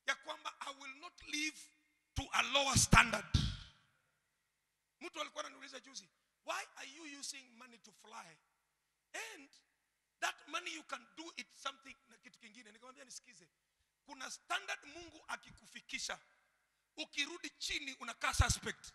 ya kwamba i will not live to a lower standard mtu alikuwa ananiuliza juzi why are you using money to fly and that money you can do it something na kitu kingine nikamwambia nisikize kuna standard mungu akikufikisha ukirudi chini unakaa suspect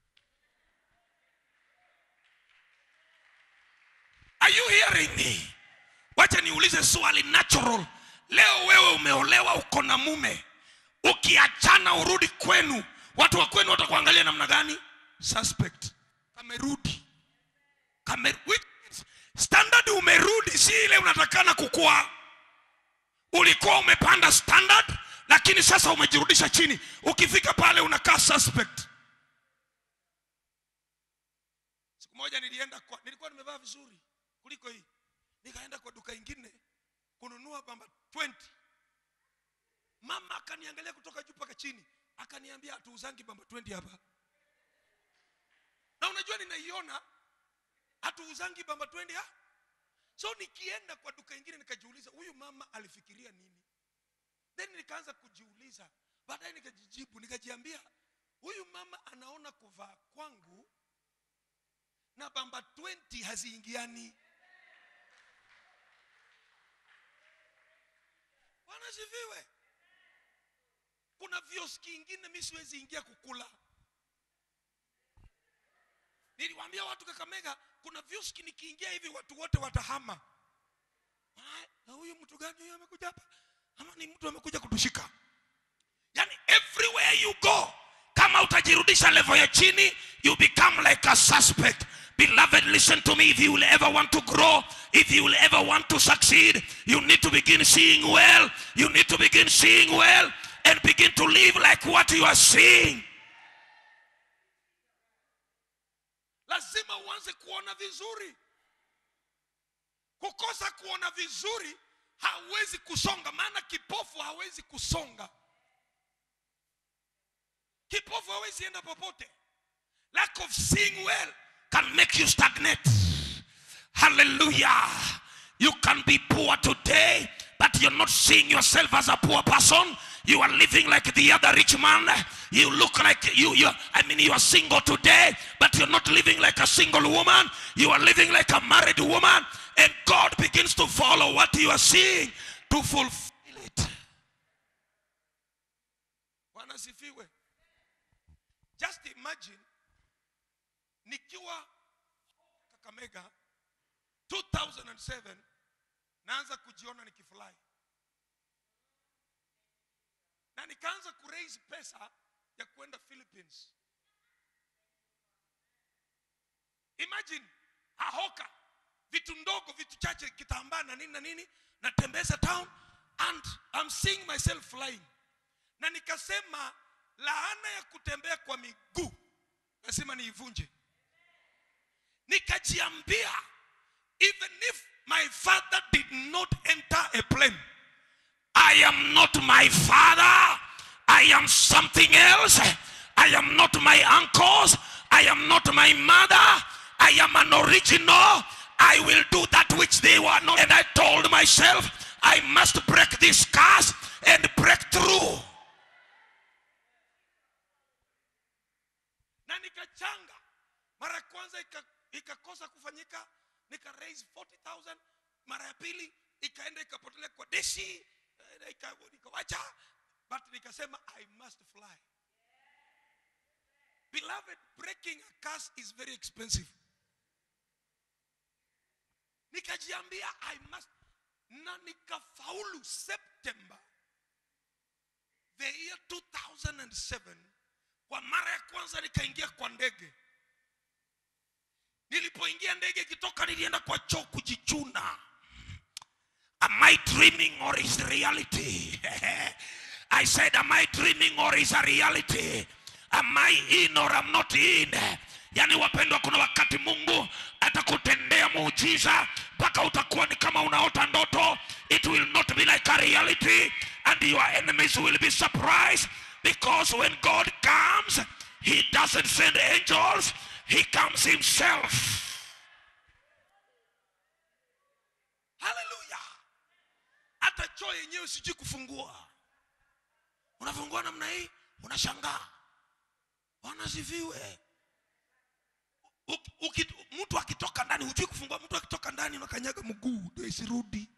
are you hearing me wacha niulize swali natural leo wewe umeolewa uko na mume ukiachana urudi kwenu watu wa kwenu watakuangalia namna gani suspect kamerudi Kame, which means standard umerudi si ile unatakana kukua ulikuwa umepanda standard lakini sasa umejirudisha chini ukifika pale unakaa suspect siku moja nilienda kwa nilikuwa nimevaa vizuri kuliko hii nikaenda kwa duka ingine kununua bamba 20 mama akaniangalia kutoka juu mpaka chini akaniambia hatuuzangi bamba 20 hapa na unajua ninaiona hatuuzangi bamba 20 ha? so nikienda kwa duka ingine nikajiuliza huyu mama alifikiria nini then nikaanza kujiuliza baadaye nikajijibu nikajiambia huyu mama anaona kuvaa kwangu na bamba 20 haziingiani wanasifiwe kuna vioski ingine mi siwezi ingia kukula niliwaambia watu kakamega kuna vioski nikiingia hivi watu wote watahama Ah, na huyu mtu gani huyu amekuja hapa ama ni mtu amekuja kutushika yani everywhere you go kama utajirudisha level ya chini you become like a suspect beloved listen to me if you will ever want to grow if you will ever want to succeed you need to begin seeing well you need to begin seeing well and begin to live like what you are seeing lazima uanze kuona vizuri kukosa kuona vizuri hawezi kusonga maana kipofu hawezi kusonga kipofu hawezi enda popote lack of seeing well can make you stagnate hallelujah you can be poor today but you're not seeing yourself as a poor person you are living like the other rich man you look like you you i mean you are single today but you're not living like a single woman you are living like a married woman and god begins to follow what you are seeing to fulfill it wanasifiwe just imagine nikiwa kakamega 2007 naanza kujiona nikifurahi na nikaanza kuraise pesa ya kwenda philippines imagine ahoka vitu ndogo vitu chache kitambaa na nini na nini natembeza town and I'm seeing myself flying na nikasema laana ya kutembea kwa miguu lazima niivunje nikajiambia even if my father did not enter a plane I am not my father. I am something else. I am not my uncles. I am not my mother. I am an original. I will do that which they were not. And I told myself, I must break this curse and break through. na nikachanga mara ya kwanza ika- ikakosa kufanyika nika raise 40000 mara ya pili ikaenda ikapotelea kwa deshi eh, ika- nikawacha but nikasema i must fly beloved breaking a curse is very expensive nikajiambia i must na nikafaulu september the year 2007 kwa mara ya kwanza nikaingia kwa ndege nilipoingia ndege ikitoka nilienda kwa choo kujichuna am i dreaming or is reality i said am i dreaming or is a reality am i in or am not in yaani wapendwa kuna wakati mungu atakutendea muujiza mpaka utakuwa ni kama unaota ndoto it will not be like a reality and your enemies will be surprised because when god comes he doesn't send angels he comes himself haleluya hata choo yenyewe sijui kufungua unafungua namna hii unashangaa wanasifiwe Uki- uki- mtu akitoka ndani hujui kufungua mtu akitoka ndani unakanyaga mguu ndio isirudi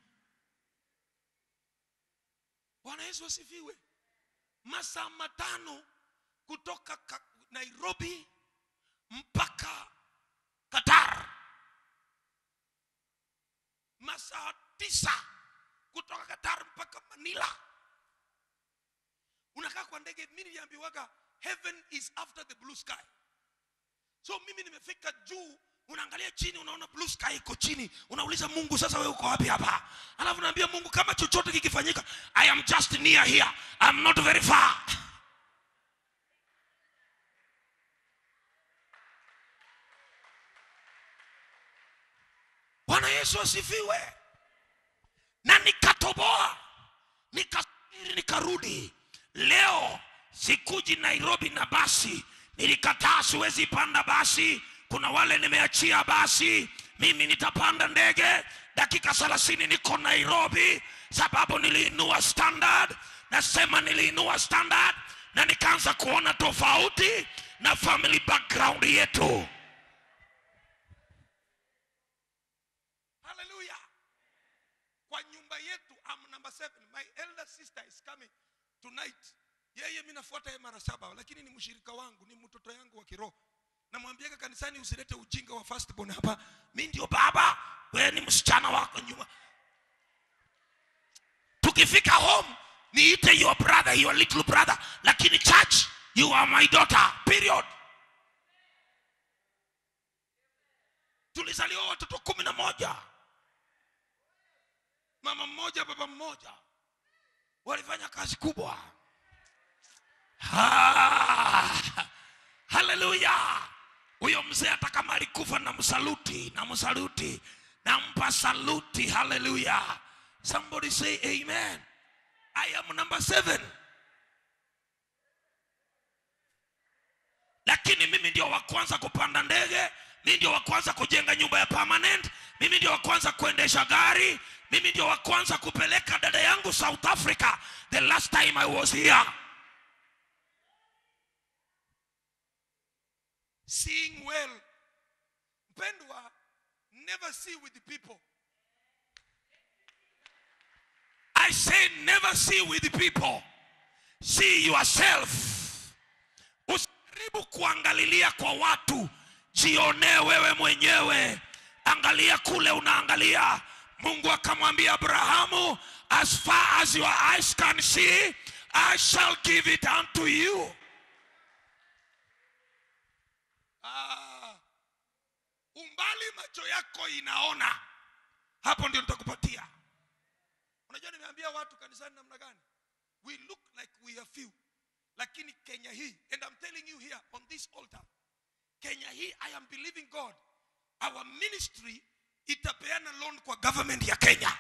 bwana yesu asifiwe masaa matano kutoka ka, nairobi mpaka qatar masaa tisa kutoka qatar mpaka manila unakaa kwa ndege mi niliambiwaga heaven is after the blue sky so mimi nimefika juu unaangalia chini unaona blue sky iko chini unauliza mungu sasa wewe uko wapi hapa alafu naambia mungu kama chochote kikifanyika i am just near here I'm not very far bwana yesu asifiwe na nikatoboa nikasafiri nikarudi leo sikuji nairobi na basi nilikataa siwezi panda basi kuna wale nimeachia basi mimi nitapanda ndege dakika thelathini niko nairobi sababu niliinua standard nasema niliinua standard na nikaanza kuona tofauti na family background yetu haleluya kwa nyumba yetu I'm number seven. My elder sister is coming tonight. Yeye mi nafuata yeye mara saba, lakini ni mshirika wangu, ni mtoto yangu wa kiroho. Namwambiaga kanisani, usilete ujinga wa firstborn hapa. Mi ndio baba, wewe ni msichana wako nyuma. Tukifika home niite your brother, your little brother, lakini church you are my daughter. Period. Tulizaliwa watoto kumi na moja mama mmoja baba mmoja walifanya kazi kubwa Ha! haleluya huyo mzee hata kama alikufa na msaluti na msaluti nampa saluti haleluya somebody say amen i am number seven lakini mimi ndio wa kwanza kupanda ndege mimi ndio wa kwanza kujenga nyumba ya permanent mimi ndio wa kwanza kuendesha gari mimi ndio wa kwanza kupeleka dada yangu south africa the last time i was here seeing well mpendwa never see with the people i say never see with the people see yourself usijaribu kuangalilia kwa watu jionee wewe mwenyewe angalia kule unaangalia mungu akamwambia abrahamu as far as your eyes can see i shall give it unto you ah, umbali macho yako inaona hapo ndio nitakupatia unajua nimeambia watu kanisani namna gani we look like we are few lakini kenya hii and i'm telling you here on this altar kenya hii i am believing god our ministry itapeana loan kwa government ya kenya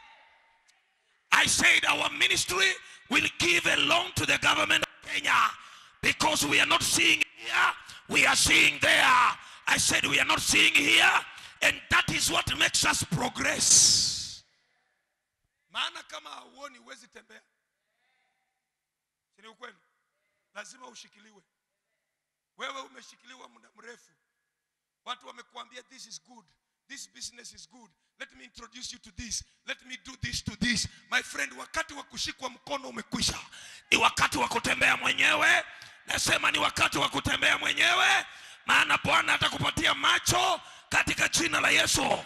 i said our ministry will give a loan to the government of kenya because we are not seeing here we are seeing there i said we are not seeing here and that is what makes us progress maana kama hauoni huwezi tembea si ni ukweli lazima ushikiliwe wewe umeshikiliwa muda mrefu watu wamekuambia this is good this business is good let me introduce you to this let me do this to this my friend wakati wa kushikwa mkono umekwisha ni wakati wa kutembea mwenyewe nasema ni wakati wa kutembea mwenyewe maana bwana atakupatia macho katika jina la yesu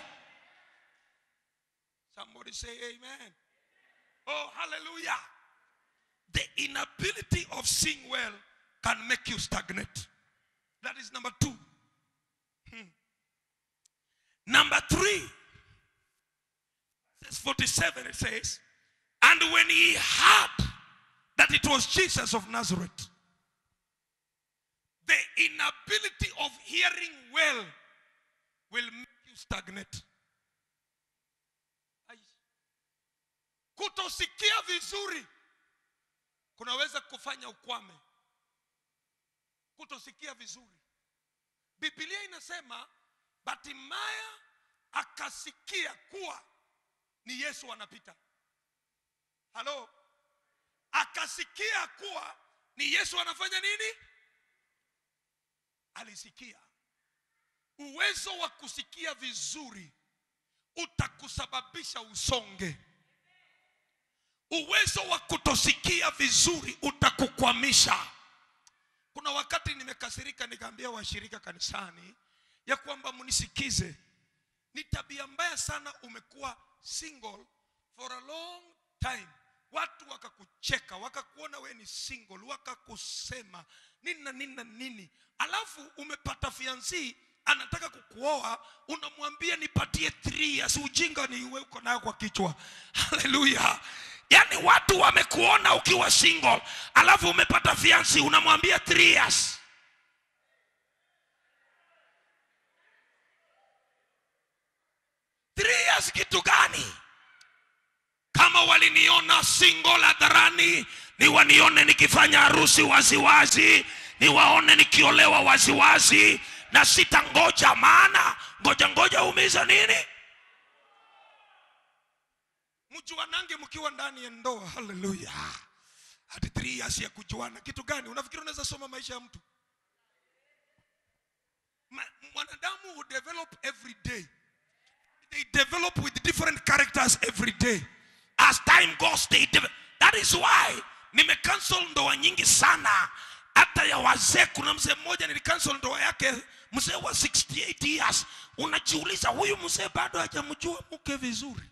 somebody say amen oh hallelujah the inability of seeing well can make you stagnate that is number two Hmm. number three verse 47 it says and when he heard that it was jesus of nazareth the inability of hearing well will make you stagnate Ai. kutosikia vizuri kunaweza kufanya ukwame kutosikia vizuri biblia inasema batimaya akasikia kuwa ni yesu anapita halo Aka akasikia kuwa ni yesu anafanya nini alisikia uwezo wa kusikia vizuri utakusababisha usonge uwezo wa kutosikia vizuri utakukwamisha kuna wakati nimekasirika nikaambia washirika kanisani ya kwamba mnisikize ni tabia mbaya sana umekuwa single for a long time watu wakakucheka wakakuona we ni single wakakusema nini na nini na nini alafu umepata fiansi anataka kukuoa unamwambia nipatie three years ujinga ni uwe uko nayo kwa kichwa haleluya yaani watu wamekuona ukiwa single alafu umepata fiansi unamwambia three years three years kitu gani kama waliniona single hadharani ni wanione nikifanya harusi waziwazi niwaone nikiolewa waziwazi na sitangoja maana ngoja ngoja umiza nini mjuanange mkiwa ndani ya ndoa haleluya hadi three years ya kujuana kitu gani unafikiri unaweza soma maisha ya mtu Ma- mwanadamu hu develop every day they develop with different characters every day as time goes they develop. that is why nimecancel ndoa nyingi sana hata ya wazee kuna mzee mmoja nilicancel ndoa yake mzee wa 68 years unajiuliza huyu mzee bado hajamjua mke vizuri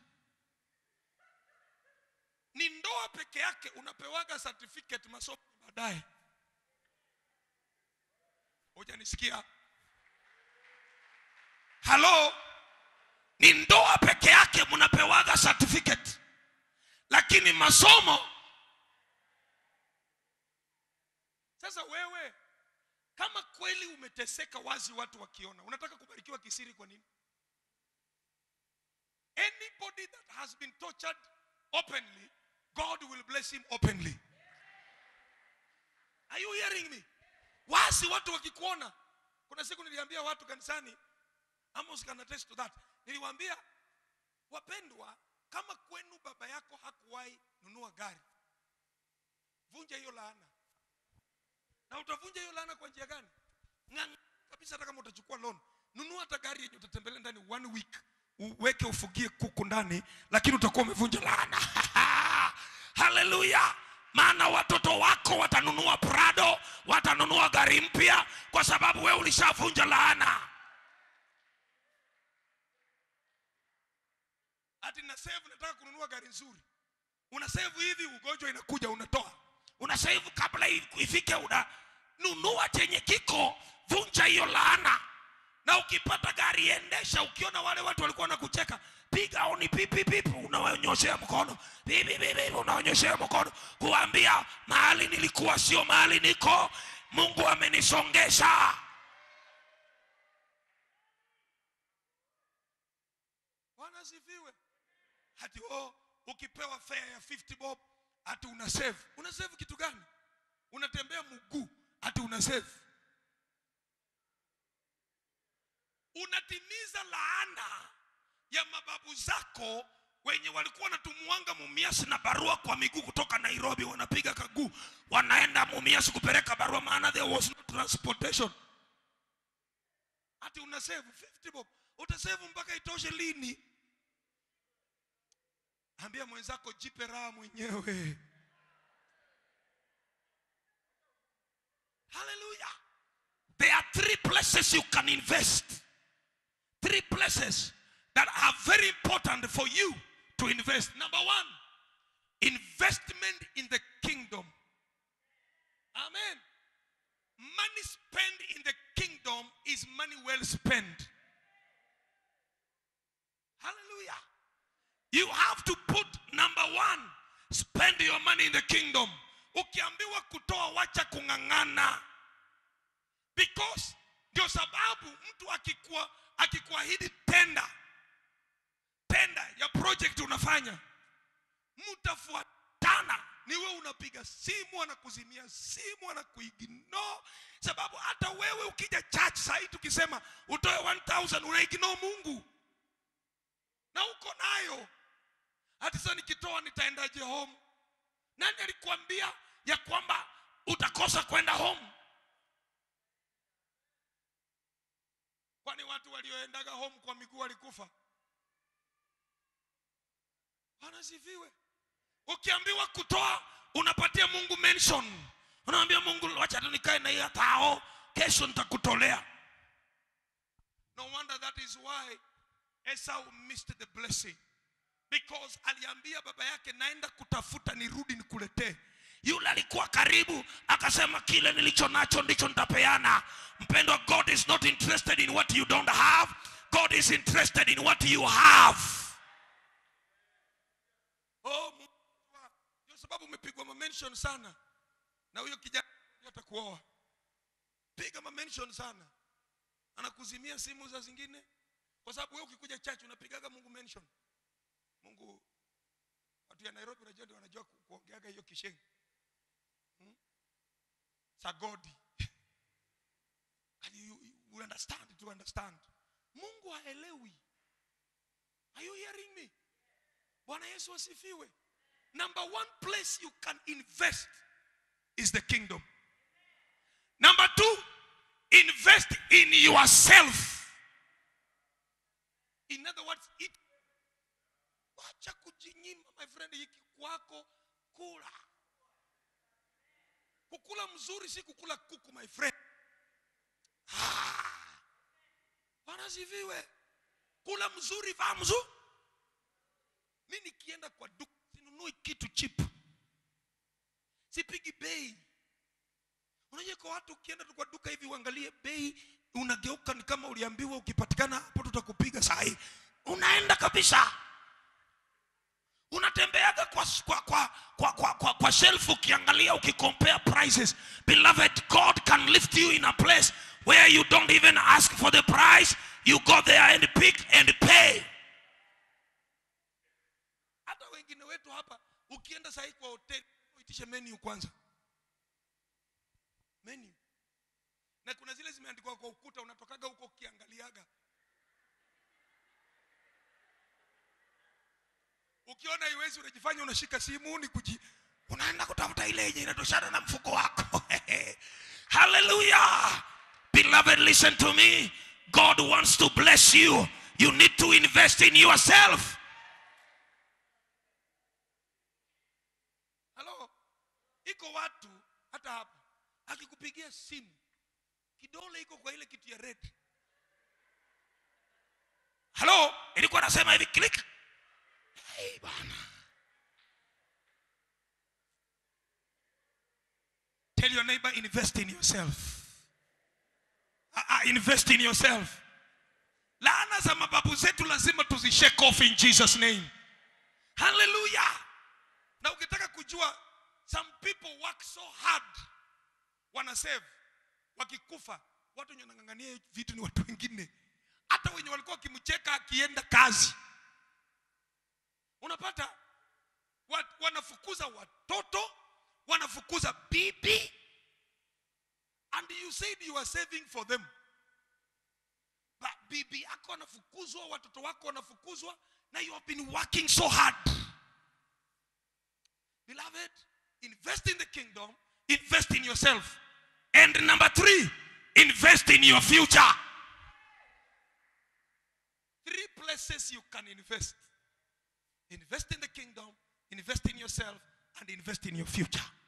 ni ndoa peke yake unapewaga certificate masomo baadaye hujanisikia halo ni ndoa peke yake mnapewaga certificate lakini masomo sasa wewe kama kweli umeteseka wazi watu wakiona unataka kubarikiwa kisiri kwa nini anybody that has been tortured openly god will bless him openly are you hearing me wazi watu wakikuona kuna siku niliambia watu kanisani Amos can attest to that. Niliwaambia wapendwa, kama kwenu baba yako hakuwahi nunua gari, vunja hiyo laana. Na utavunja hiyo laana kwa njia gani? Ng'ang'ana kabisa, hata kama utachukua loan, nunua hata gari yenye utatembelea ndani one week, uweke ufugie kuku ndani, lakini utakuwa umevunja laana. Haleluya! maana watoto wako watanunua Prado, watanunua gari mpya, kwa sababu wewe ulishavunja laana. ati na save nataka kununua gari nzuri una save hivi ugonjwa inakuja unatoa una save kabla i- ifike una nunua chenye kiko vunja hiyo laana na ukipata gari endesha ukiona wale watu walikuwa wanakucheka piga oni pipi pipi unawanyoshea mkono pipi pipi unawanyoshea mkono kuambia mahali nilikuwa sio mahali niko mungu amenisongesha bwana asifiwe hati oh, ukipewa fare ya 50 bob hati una save una save kitu gani unatembea mguu hati una save unatimiza laana ya mababu zako wenye walikuwa wanatumuanga mumiasi na barua kwa miguu kutoka nairobi wanapiga kaguu wanaenda mumiasi kupeleka barua maana there was no transportation hati una save 50 bob utasave mpaka itoshe lini ambia mwenzako jipe raha mwenyewe haleluya there are three places you can invest three places that are very important for you to invest number one investment in the kingdom amen money spent in the kingdom is money well spent hallelujah you have to put number one spend your money in the kingdom ukiambiwa kutoa wacha kung'ang'ana because ndio sababu mtu akikuwa akikuahidi tenda tenda ya project unafanya mtafuatana niwe unapiga simu anakuzimia simu anakuigno sababu hata wewe ukija church sahii tukisema utoe 1000 unaigno mungu na uko nayo hati sasa nikitoa nitaendaje home nani alikuambia ya kwamba utakosa kwenda home kwani watu walioendaga home kwa miguu walikufa wanasifiwe ukiambiwa kutoa unapatia mungu mention unaambia mungu wacha tu nikae na hiyo tao kesho nitakutolea no wonder that is why esau missed the blessing because aliambia baba yake naenda kutafuta nirudi nikuletee yule alikuwa karibu akasema kile nilicho nacho ndicho nitapeana mpendwa god is not interested in what you don't have god is interested in what you have oh Mungu wangu. ndio sababu umepigwa mamention sana na huyo kijana atakuoa piga mamention sana anakuzimia simu za zingine kwa sababu wewe ukikuja church unapigaga mungu mention mungu watu ya nairobi unajua ndio wanajua ku- kuongeaga hiyo kishengi hmm? sagodi and you, you, you understand to understand mungu haelewi are you hearing me bwana yesu asifiwe number one place you can invest is the kingdom number two invest in yourself in other words it wacha kujinyima my friend hiki kwako kula kukula mzuri si kukula kuku my friend Ah. bwana sifiwe kula mzuri vaa mzuri mi nikienda kwa duka sinunui kitu chip sipigi bei unajua kwa watu ukienda tu kwa duka hivi uangalie bei unageuka ni kama uliambiwa ukipatikana hapo tutakupiga sahi unaenda kabisa unatembeaga kwa, kwa, kwa, kwa, kwa, kwa, kwa shelf ukiangalia ukicompare prices beloved god can lift you in a place where you don't even ask for the price you go there and pick and pay hata wengine wetu hapa ukienda sahii kwa hoteli uitishe menu kwanza menu na kuna zile zimeandikwa kwa ukuta unatokaga huko ukiangaliaga ukiona iwezi unajifanya unashika simu ni kuji unaenda kutafuta ile yenye inatoshana na mfuko wako hallelujah beloved listen to me god wants to bless you you need to invest in yourself halo iko watu hata hapa akikupigia simu kidole iko kwa ile kitu ya red halo ilikuwa nasema hivi click hey, bana tell your neighbor invest in yourself uh, uh, invest in yourself laana za mababu zetu lazima tuzishake off in jesus name hallelujah na ukitaka kujua some people work so hard wana save wakikufa watu wenye wanang'ang'ania vitu ni watu wengine hata wenye walikuwa wakimcheka akienda kazi unapata wa, wanafukuza watoto wanafukuza bibi and you said you are saving for them but bibi yako wanafukuzwa watoto wako wanafukuzwa na you have been working so hard beloved invest in the kingdom invest in yourself and number three invest in your future three places you can invest invest in the kingdom invest in yourself and invest in your future